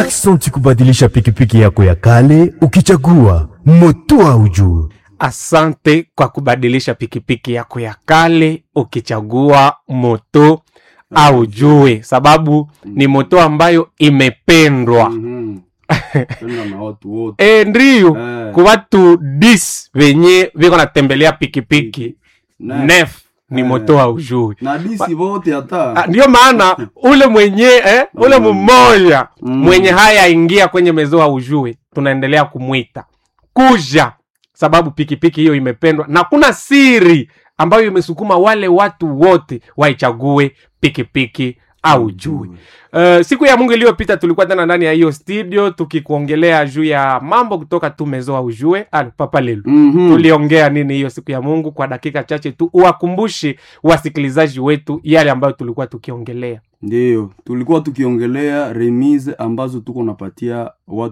Aksanti kubadilisha pikipiki yako ya kale ukichagua moto au juu. Asante kwa kubadilisha pikipiki yako ya kale ukichagua moto au jue, sababu ni moto ambayo imependwa Mhm. Penda na watu wote e, ndiyo Eh. ku watu dis venye viko natembelea pikipiki Na- nef ni Eh. moto au jue. na disi vote Ah, hata Ndiyo maana ule mwenye eh, ule mmoja Mm. mwenye haya ingia kwenye mezo au jue, tunaendelea kumwita kuja, sababu pikipiki hiyo imependwa na kuna siri ambayo imesukuma wale watu wote waichague pikipiki au jue. Uh, siku ya Mungu iliyopita tulikuwa tena ndani ya hiyo studio tukikuongelea juu ya mambo kutoka tu mezo au jue. Al, papa lelu Mhm. tuliongea nini hiyo siku ya Mungu? Kwa dakika chache tu uwakumbushe wasikilizaji wetu yale ambayo tulikuwa tukiongelea. Ndiyo, tulikuwa tukiongelea remise ambazo tuko napatia watu